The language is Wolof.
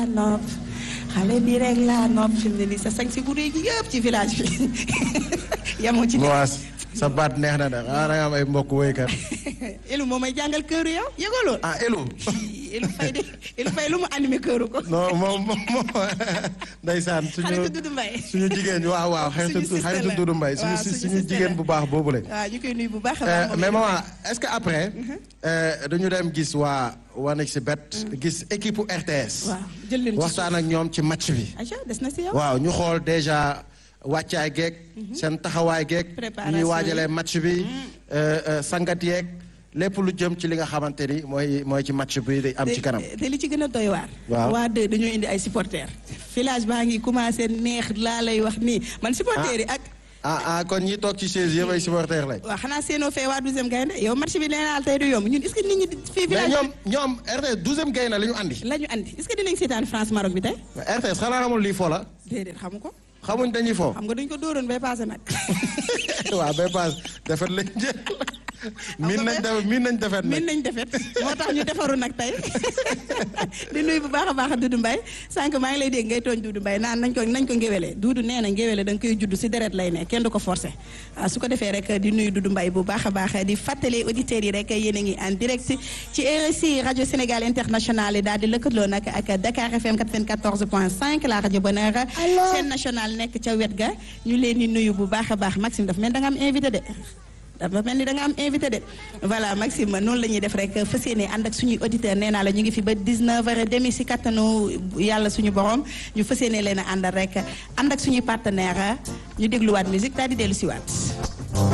nopp xale bi rek laa nopp fi mu ne nii sa sañ si bu rëy gi yëpp ci village bi yamoo ci Moas sa baat neex na de xanaa da nga am ay mbokk woykat Elu moo may jàngal këru yow yëgoo loolu ah Elu Elu Fay de Elu Fay lu mu animé këru ko non moom moom moom ndeysaan suñu xaritu Dudu Mbaye suñu jigéen waaw waaw xaritu Suñu sister xaritu la. Dudu Mbaye suñu waaw, si- suñu suñu sister jigéen la. bu baax boobule waaw ñu koy nuyu bu baax a Euh, baax moom mais it. maman est-ce que après euh, dañu dem gis waa One xBet gis équipe u RTS waaw jël leen ci waxtaan ak ñoom ci match bi Aïcha des na si yow waaw ñu xool déjà wàccaay geeg seen taxawaay geeg Préparation ñuy yi. waajalee match bi euh, euh, sangat yeeg lépp lu jëm ci li nga xamante ni mooy mooy ci match bi di am ci kanam te te li ci gën a doy waar. Waaw. waa deux dañoo indi ay supporters. village baa ngi commencé neex laa lay wax nii man supporters yi ak. ah ah kon ñi toog ci chaise yëpp ay supporters lañ waaw xanaa seenoo fee waa douzième gaynde yow match bi nee naa tey du yomb ñun est-ce que nit ñi fii mais village ñoom ñoom RTS douzième gaynde la ñu andi la ñu andi est-ce que dinañ seetaan France Maroc bi tey. RTS xanaa xamul lii fo la déedéet xamu ko xamuñ dañuy fo xam nga dañ ko dóoroon bay passé nag. waaw bay pass defet lañ jël miin nañ def miin nañ defet min nag nañ defet moo tax ñu defaru nag tey di nuyu bu baax a baax Doudou Mbaye sànq maa ngi lay dégg ngay tooñ Doudou Mbaye naan nañ ko nañ ko ngéwélee Doudou nee na ngéwéle da nga koy judd si deret lay ne kenn du ko forcé waaw su ko defee rek di nuyu Doudou Mbaye bu baax a baax di fàttali auditeurs yi rek yéen a ngi en direct ci RSI rajo Sénégal international daal di lëkkaloo nag ak Dakar FM 94.5 la rajo Bonheur chaîne nationale nekk ca wet ga ñu leen di nuyu bu baax a baax Maxime daf mel da nga am invité de dafa mel ni da nga am invité de voilà Maxime noonu la ñuy def rek fas yéene ànd ak suñuy auditeur nee naa la ñu ngi fi ba 19h30 si kattanu yàlla suñu borom ñu fas yéene leen a àndal rek ànd ak suñuy partenaire ñu dégluwaat musique daal di dellu siwaat